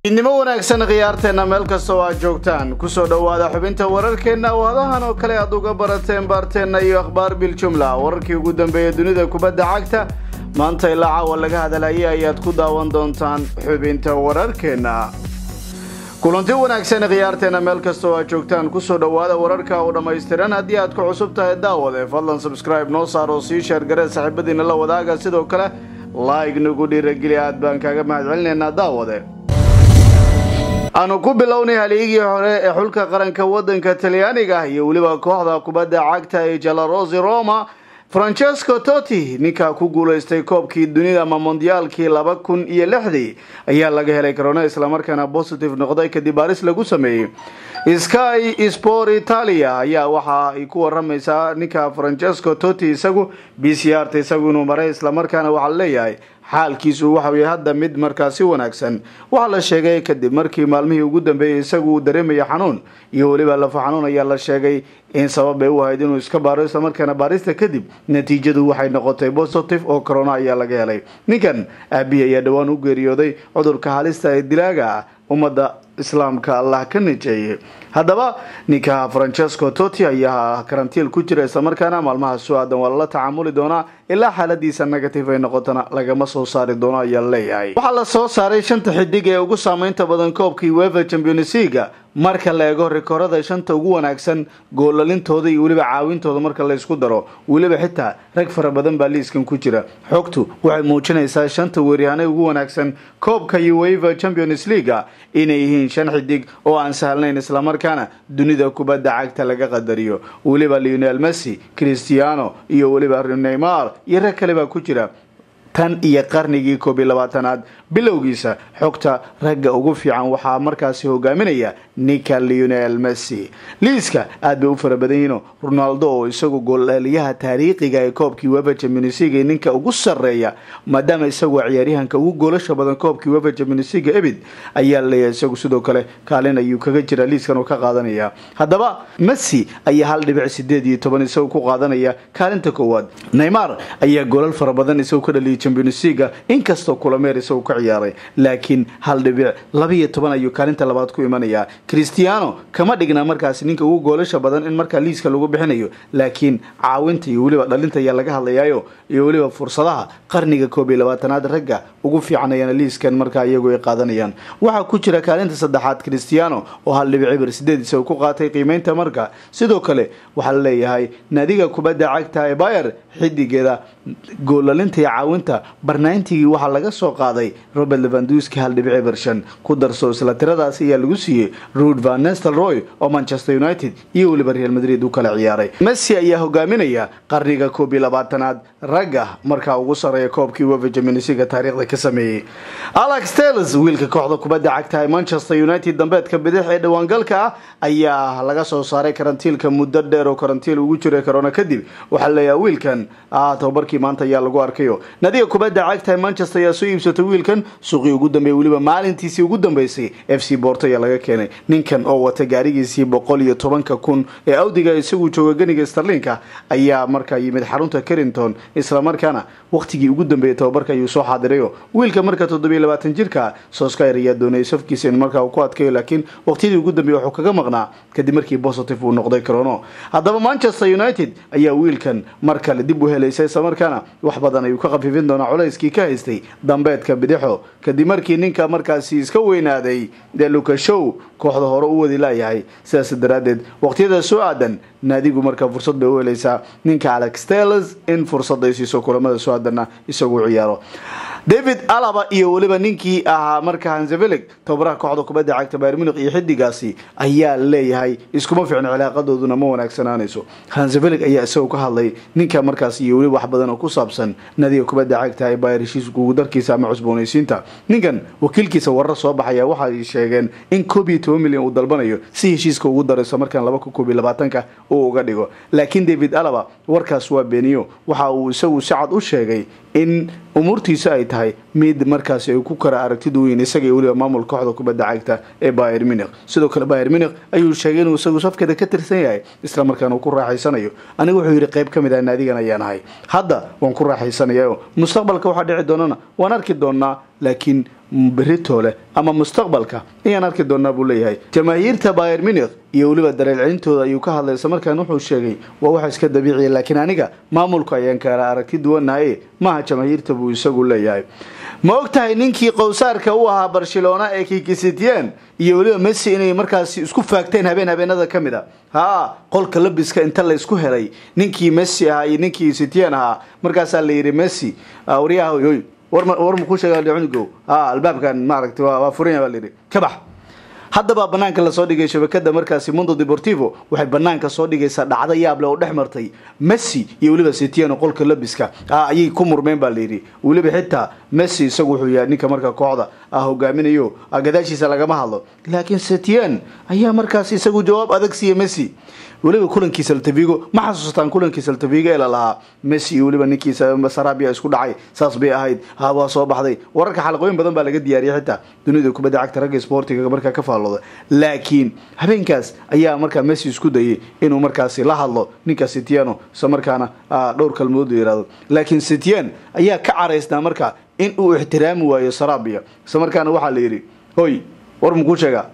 idnimo wanaagsan khiyaarteenna meel kasta oo aad joogtaan kusoo dhowaada xubinta wararkeenna oo hadahan oo kale aad uga barateen baarteenna iyo akhbaar biljumla wararkii ugu dambeeya dunida kubadda cagta maanta ilaa caawa laga hadalaya ayaad ku daawan doontaan xubinta wararkeenna kulanti wanaagsan khiyaarteenna meel kasta oo aad joogtaan kusoo dhowaada wararka oo dhammaystiran haddii aad ku cusub tahay daawade fadlan subscribe noo saar oo sii sheergaree saaxiibadiina la wadaaga sidoo kale like nagu dhiirageli aad baan kaaga mahadcelinaynaa daawade aanu ku bilownay haliigii hore ee xulka qaranka wadanka talyaaniga iyo weliba kooxda kubadda cagta ee jalarosi roma francesco toti ninkaa ku guulaystay koobkii dunida ama mondiyaalkii laba kun iyo lixdii ayaa laga helay corona islamarkaana positive noqday kadib baaris lagu sameeyey sky sport italia ayaa waxa ay ku waramaysaa ninka francesco toti isagu b c r ta isagu inuu maray islamarkaana waxaa leeyahay xaalkiisu waxawy hadda mid markaasi wanaagsan waxaa la sheegay kadib markii maalmihii ugu dambeeyey isagu uu dareemaya xanuun iyo weliba lafo xanuun ayaa la sheegay in sabab ay u ahayd inuu iska baaro islamarkaana baarista kadib natiijadu waxay noqotay positive oo corona ayaa laga helay ninkan aabihi ayaa dhowaan u geeriyooday cudurka halista ee dilaaga ah ummadda islaamka allah ka nijeeyey haddaba ninka francesco toti ayaa karantiil ku jira islamarkaana maalmaha su-aadan waa lala tacaamuli doonaa ilaa xaaladiisa negative ay noqotona lagama soo saari doono ayaa leeyahay waxaa la soo saaray shanta xidig ee ugu saameynta badan koobkii wefa champions leaga marka la eego rikoorada shanta ugu wanaagsan goolalintooda iyo weliba caawintooda marka la isku daro weliba xitaa rag fara badan baa liiskan ku jira xogtu waxay muujinaysaa shanta weeryahanay ugu wanaagsan koobka ueva champions leaga inay yihiin shan xidig oo aan sahlnayn islamarkaana dunida kubadda cagta laga qadariyo weliba leonel messi christiano iyo weliba neymar iyo rag kale baa ku jira tan iyo qarnigii koob iyo labaatanaad bilowgiisa xogta ragga ugu fiican waxaa markaasi hogaaminaya ninka leonel messi liiska aad bay u fara badan yihiino ronaldo oo isagu goolaliyaha taariikhiga ee koobkii wefa championsliga ninka ugu sarreeya maadaama isagu ciyaaryahanka ugu goolasha badan koobkii wefa championsliga ebid ayaa leeyahay isagu sidoo kale kaalin ayuu kaga jira liiskan oo ka qaadanaya haddaba messi ayaa hal dhibic sideed iyo toban isagu ku qaadanaya kaalinta koowaad neymar ayaa goolal fara badan isagu ka dhaliyay champions leaga inkastoo kulameer isagu ka ciyaaray laakiin hal dhibic labaiyo toban ayuu kaalinta labaad ku imanayaa christiano kama dhigna markaasi ninka ugu goolasha badan in markaa liiska lagu bixinayo laakiin caawinta iyo weliba dhalinta ayaa laga hadlayaayo iyo weliba fursadaha qarniga koob iyo labaatanaad ragga ugu fiican ayaana liiskan markaa iyagu ay qaadanayaan waxaa ku jira kaalinta saddexaad christiano oo hal dhibic cibir sideed isagu ku qaatay qiimeynta marka sidoo kale waxaa la leeyahay naadiga kubadda cagta ee bayer xidigeeda goolalinta iyo caawinta barnaantigii waxaa laga soo qaaday robert levanduski hal dhibic cibir shan ku darso isla tiradaasi ayaa lagu siiyey ruud van nestel roy oo manchester united iyo weliba real madrid u kala ciyaaray messi ayaa hogaaminaya qarniga koob iyo labaatanaad ragga markaa ugu sarreeya koobkii wefa jaminisiga taariikhda ka sameeyey alex tales wiilka kooxda kubadda cagta ee manchester united dambeedka bidix ee dhawaangalka ah ayaa laga soo saaray karantiilka muddo dheer oo karantiil ugu jiray corona kadib waxaa leeyahay wiilkan tababarkii maanta ayaa lagu arkayo nadiga kubadda cagta ee manchester ayaa soo iibsatay wiilkan suuqii ugu dambeeyay weliba maalintiisii ugu dambeysay f c borto ayaa laga keenay ninkan oo wata gaarigiisii boqol iyo tobanka kun ee awdiga isagu jooga ganiga starlinka ayaa markaa yimid xarunta carrington islamarkaana waqtigii ugu dambeeyay tababarka ayuu soo xaadirayo wiilka marka toddobiyo labaatan jirka soskyr ayaa doonayay safkiisa in markaa uu ku adkayo laakiin waqtiyadii ugu dambeeyay wuxuu kaga maqnaa kadib markii positive uu noqday crono haddaba manchester united ayaa wiilkan mar kale dib u helaysay islamarkaana wax badan ayuu ka khafiifin doonaa culayskii ka haystay dambeedka bidixo kadib markii ninka markaasi iska weynaaday dee lukashow kooxda hore u wadi laayahay sidaas daraaddeed waqtiyada soo aadan naadigu markaa fursad bay u helaysaa ninka alex tales in fursad ay siiso kulamada soo aadanna isagu ciyaaro david alaba iyo weliba ninkii ahaa marka hanseveleg tababaraha kooxda kubadda cagta bayr munich iyo xidigaasi ayaa leeyahay iskuma ficno cilaaqadooduna ma wanaagsanaanayso hanseveleg ayaa isagoo ka hadlay ninka markaas iyo weliba wax badan oo ku saabsan nadiga kubadda cagta ee bayr heshiiska ugu darkiisa ama cusboonaysiinta ninkan wakiilkiisa warar soo baxaya waxay sheegeen in koob iyo toban milyan uu dalbanayo si heshiiska ugu darayso markaan laba kun koob iyo labaatanka uu uga dhigo laakiin david alaba warkaas waa beeniyo waxa uu isagu si cad u sheegay in umuurtiisa ay tahay mid markaasi ay ku kara aragtida weyn isaga iyo weliba maamulka kooxda kubadda cagta ee bayer munich sidoo kale bayer munich ayuu sheegay inuu isagu safkeeda ka tirsan yahay isla markaana uu ku raaxaysanayo aniga wuxuu yidhi qayb ka mid ah naadigan ayaan ahay hadda waan ku raaxaysanayaa mustaqbalka waxaa dhici doonana waan arki doonaa laakiin beritoole ama mustaqbalka ayaan arki doonaa buu leeyahay jamaahiirta bayer munich iyo weliba dareelcelintooda ayuu ka hadlay isla markaan wuxuu sheegay waa waxa iska dabiiciya laakiin aniga maamulka ayaan kala aragti duwanaye maaha jamaahiirta buu isagu leeyahay ma og tahay ninkii qowsaarka u ahaa barcelona ee kikisitien iyo weliba messi inay markaasi isku faagteen habeen habeenada ka mid a haa qolka labiska inta la isku helay ninkii messi ahaa iyo ninkii sitien ahaa markaasaa la yidhi messi waryaha oy war makuu sheega cunugow ha albaabkan maaragta waa furanya baa layidhi ka bax haddaba banaanka lasoo dhigay shabakada markaasi mundo deportivo waxay banaanka soo dhigaysaa dhacdo yaable oo dhex martay messi iyo weliba sitiano qolka labiska ayay ku murmeen baa layidhi weliba xitaa messi isagu wuxuu yahay ninka marka kooxda hogaaminayo gadaashiisa lagama hadlo laakiin sitian ayaa markaas isagu jawaab adag siiya messi weliba kulankii saltavigo ma xasuustaan kulankii saltavigo ee lalahaa messi iyo weliba ninkii sarabia isku dhacay saas bay ahayd ha waa soo baxday wararka xalaqooyin badan baa laga diyaariyay xitaa dunida kubadda cagta ragga sportiga markaa ka faallooda laakiin habeenkaas ayaa markaa messi isku dayay inuu markaasi la hadlo ninka sitiano isla markaana dhowr kalmood la yihahdo laakiin sitian ayaa ka caraysnaa markaa in uu ixtiraami waayo sarabia isla markaana waxaa la yidhi hoy war makuu sheegaa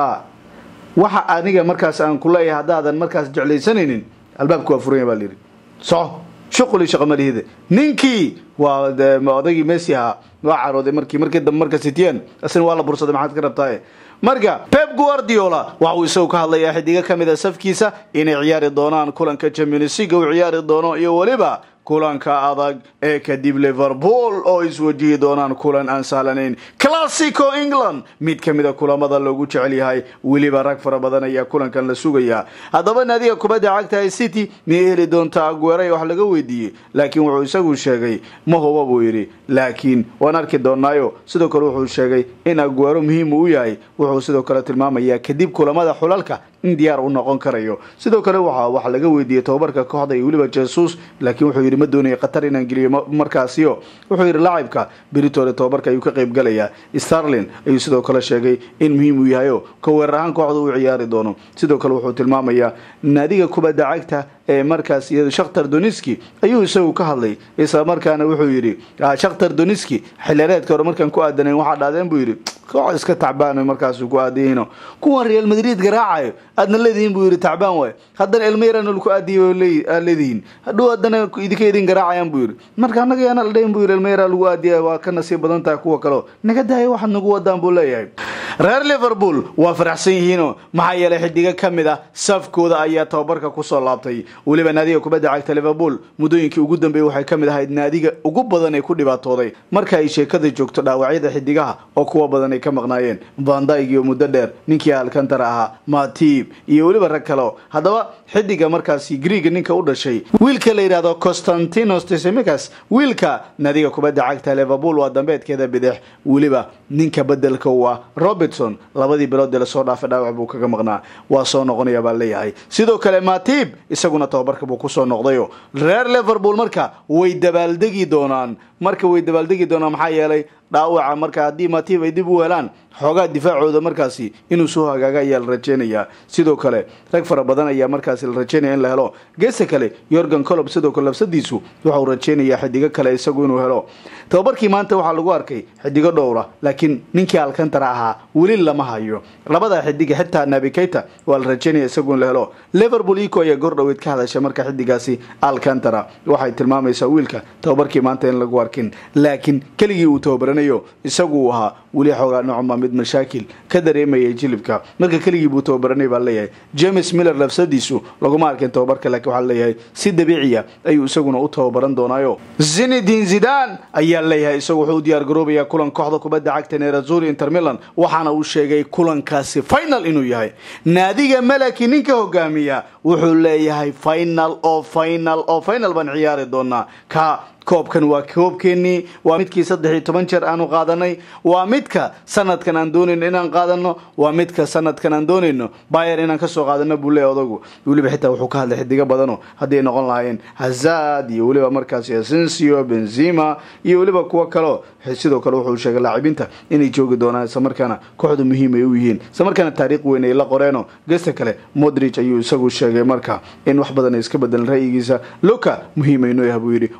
waxa aniga markaas aan ku leeyahay haddaadan markaas jeclaysanaynin albaabka waa furanya baa layidhi soco shuquli shaqa malihida ninkii waa odagii messi ahaa waa carooday markii markii dambe marka sitian isna waa la bursaday maxaad ka rabtaa marka pep guardiola waxa uu isagu ka hadlayaa xidigo ka mid a safkiisa inay ciyaari doonaan kulanka champions league uu ciyaari doono iyo weliba kulanka adag ee kadib liverpool oo iswajihi doonaan kulan aan sahlanayn classico england mid ka mid a kulamada loogu jecel yahay weliba rag fara badan ayaa kulankan la sugayaa haddaba naadiga kubadda cagta ee city miyay heli doontaa agueray wax laga weydiiyey laakiin wuxuu isagu sheegay ma huba buu yidhi laakiin waan arki doonaayo sidoo kale wuxuu sheegay in aguero muhiim uu yahay wuxuu sidoo kale tilmaamayaa kadib kulamada xulalka in diyaar u noqon karayo sidoo kale waxa wax laga weydiiyey tobabarka kooxda iyo weliba jesus laakiin wuxuu yidhi ma doonaya qatar inaan geliyo markaasiyo wuxuu yidhi laacibka beritole tobabarka ayuu ka qayb galayaa starlin ayuu sidoo kale sheegay in muhiim uu yahayo ka weerar ahaan kooxda uu ciyaari doono sidoo kale wuxuu tilmaamayaa naadiga kubadda cagta ee markaas iyado shakhtar doniski ayuu isagu ka hadlay isla markaana wuxuu yidhi shakhtar doniski xillireedka hore markaan ku aadanayn waxaa dhaadeen buu yidhi koox iska tacbaan markaas ku aadayihiino kuwan real madrid garaacayo aadna leedihiin buu yidhi tacbaan waay haddana elmeyrana laku aadiyay aad leedihiin hadhow haddana idinka idin garaacayaan buu yidhi marka annaga yaana la dhayn buu yidhi elmeyra lagu aadiya waa ka nasiib badan tahay kuwa kaleo naga daaya waxaad nagu wadaan buu leeyahay reer liverpool waa faraxsan yihiino maxaa yeelay xidigo ka mid ah safkooda ayaa tababarka kusoo laabtay weliba naadiga kubadda cagta liverpool muddooyinkii ugu dambeeyey waxay ka mid ahayd naadiga ugu badan ee ku dhibaatooday marka ay sheekada joogto dhaawacyada xidigaha oo kuwa badan ay ka maqnaayeen vandaig iyo muddo dheer ninkii alkantara ahaa matib iyo weliba rag kaleo haddaba xidiga markaasi griega ninka u dhashay wiilka la yidhahdo constantinos tesemicas wiilka naadiga kubadda cagta liverpool waa dambeedkeeda bidix weliba ninka bedelka u ah robertson labadii bilood ee lasoo dhaafay dhaawac buu kaga maqnaa waa soo noqonaya baa leeyahay sidoo kale matib isaguna tababarka buu kusoo noqdayo reer liverpool marka way dabaaldegi doonaan marka way dabaaldegi doonaan maxaa yeelay dhaawaca marka haddii matib ay dib u helaan xoogaa difaacooda markaasi inuu soo hagaaga ayaa la rajeynayaa sidoo kale rag fara badan ayaa markaasi la rajeynaya in la helo geesta kale yorgan colob sidoo kale labsadiisu waxauu rajeynayaa xidigo kale isagu inuu helo tababarkii maanta waxaa lagu arkay xidigo dhowra laakiin ninkii alkantara ahaa weli lama hayo labada xidiga xitaa nabikeyta waa la rajeynaya isagu in la helo liverpool ico ayaa gordhoweyd ka hadashay marka xidigaasi alkantara waxay tilmaamaysaa wiilka tababarkii maanta in lagu arkin laakiin keligii uu tababaranayo isagu uu ahaa weli xoogaa nocma mid mashaakil ka dareemayay jilibka marka keligii buu tababaranay baa leeyahay james miller lafsadiisu laguma arkin tababarka laakiin waxaa leeyahay si dabiiciya ayuu isaguna u tababaran doonaayo zinedin zidan ayaa leeyahay isagu wuxuu u diyaar garoobayaa kulan kooxda kubadda cagta nerazuri inter milan waxaana uu sheegay kulankaasi final inuu yahay naadiga malaki ninka hogaamiya wuxuu leeyahay final oo final oo final baan ciyaari doonaa ka koobkan waa koobkeenii waa midkii saddex iyo toban jeer aanu qaadanay waa midka sanadkan aan doonayno inaan qaadano waa midka sanadkan aan doonayno bayer inaan kasoo qaadano buu leeya odagu weliba xitaa wuxuu ka hadlay xidigo badano hadday noqon lahaayeen hazad iyo weliba markaasi asensio benzima iyo weliba kuwo kaleo sidoo kale wuxuu sheegay laacibiinta inay joogi doonaan islamarkaana kooxdu muhiim ay u yihiin islamarkaana taariikh weyn ay la qoreeno gesta kale modrich ayuu isagu sheegay marka in wax badan ay iska bedelan ra'yigiisa luka muhiim aynoo yaha buu yidhi waan garanay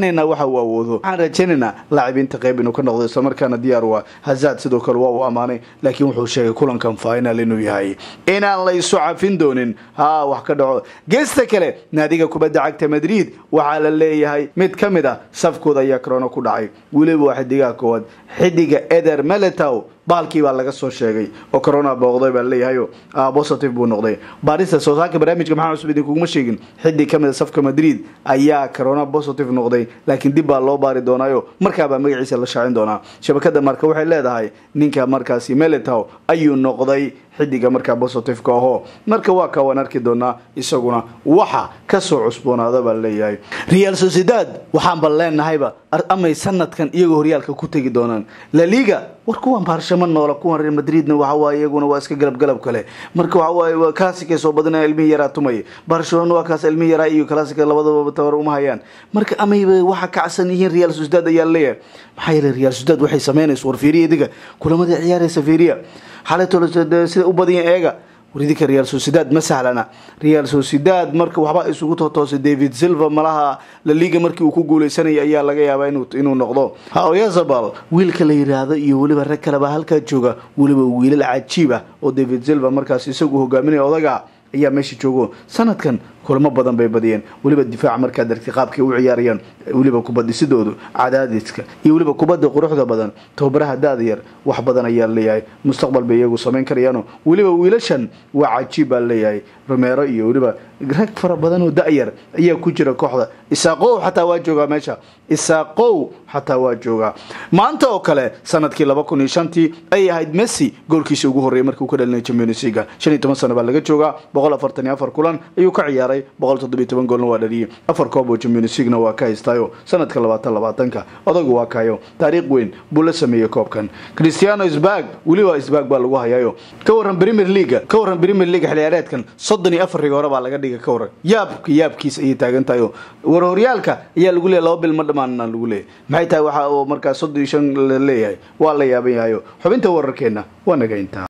rajaynaynaa waxa uu awoodo waxaan rajaynaynaa laacibiinta qayb inuu ka noqdo islamarkaana diyaar waa hazard sidoo kale waa uu ammaanay laakiin wuxuu sheegay kulankan final inuu yahay inaan la isu cafin doonin ha wax ka dhaco geesta kale naadiga kubadda cagta madrid waxaa la leeyahay mid ka mid ah safkooda ayaa corona ku dhacay weliba waa xidigaha koowaad xidiga eder meletow baalkii baa laga soo sheegay oo corona booqday baa leeyahayo positive buu noqday baarista soo saarka barnaamijka maxaa cusub idinkuguma sheegin xidig ka mid a safka madrid ayaa corona positive noqday laakiin dib baa loo baari doonaayo markaabaa magaciisa la shaacin doonaa shabakada marka waxay leedahay ninka markaasi meletow ayuu noqday xidiga markaa positiveka ahoo marka waa ka waan arki doonaa isaguna waxa kasoo cusboonaada baa leeyahay real sociedad waxaanba leenahayba amay sanadkan iyagoo horyaalka ku tegi doonaan laliga war kuwan baarshamo noola kuwan real madridna waxawaaye iyaguna waa iska galabgalab kale marka waxawaaye classic ay soo badinaya ilmihii yaraa tumaya barcelona waa kaas ilmihii yaraa iyo classic labadaba tabar uma hayaan marka amayba waxa kacsan yihiin real sociedad ayaa leeyahay maxaa yeelay real sociedad waxay sameynaysa war fiiriya idiga kulamadii ciyaaraysa fiiriya xalaytolo sida u badiyan eega waridinka real sociedad ma sahlana real sociedad marka waxba isugu totoosay david silva malaha laliga markii uu ku guuleysanayay ayaa laga yaabaa inuu noqdo oyazabal wiilka la yiraahdo iyo weliba rag kaleba halkaa jooga weliba wiilal cajiib ah oo david silva markaas isagu hogaaminaya odaga ayaa meesha joogo sanadkan kulamo badan bay badiyeen weliba difaaca markaad argtay qaabkay u ciyaarayaan weliba kubadhisidoodu cadaadiska iyo weliba kubadda quruxda badan tababaraha da-da yar wax badan ayaa leeyahay mustaqbal bay iyagu samayn karayaano weliba wiilashan waa cajiib baa leeyahay romero iyo weliba rag fara badan oo da-yar ayaa ku jira kooxda isaaqow xataa waa joogaa meesha isaaqow xataa waa joogaa maanta oo kale sanadkii laba kun iyo shantii ayay ahayd messi goolkiisa ugu horreeyay markii uu ka dhalinay champions leaga shan iyo toban sano baa laga joogaa boqol afartan iyo afar kulan ayuu ka ciyaaray boqol toddobiyo toban goolna waa dhaliyay afar koob oo champions leaguena waa ka haystaayo sanadka labaatan labaatanka odagu waa kayo taariikh weyn buu la sameeyey koobkan cristiano sbag weliba sbag baa lagu hayaayo ka waran premier leaga ka waran premier league xilciyaareedkan soddon iyo afar rigoore baa laga dhigay ka waran yaabka yaabkiis ayay taagan tahay oo war horyaalka ayaa lagu leeyahy laba bil ma dhamaanna lagu leeyahy maxay tahay waxa uu markaa soddon iyo shan la leeyahay waa la yaaban yahayo xubinta wararkeena waa naga intaa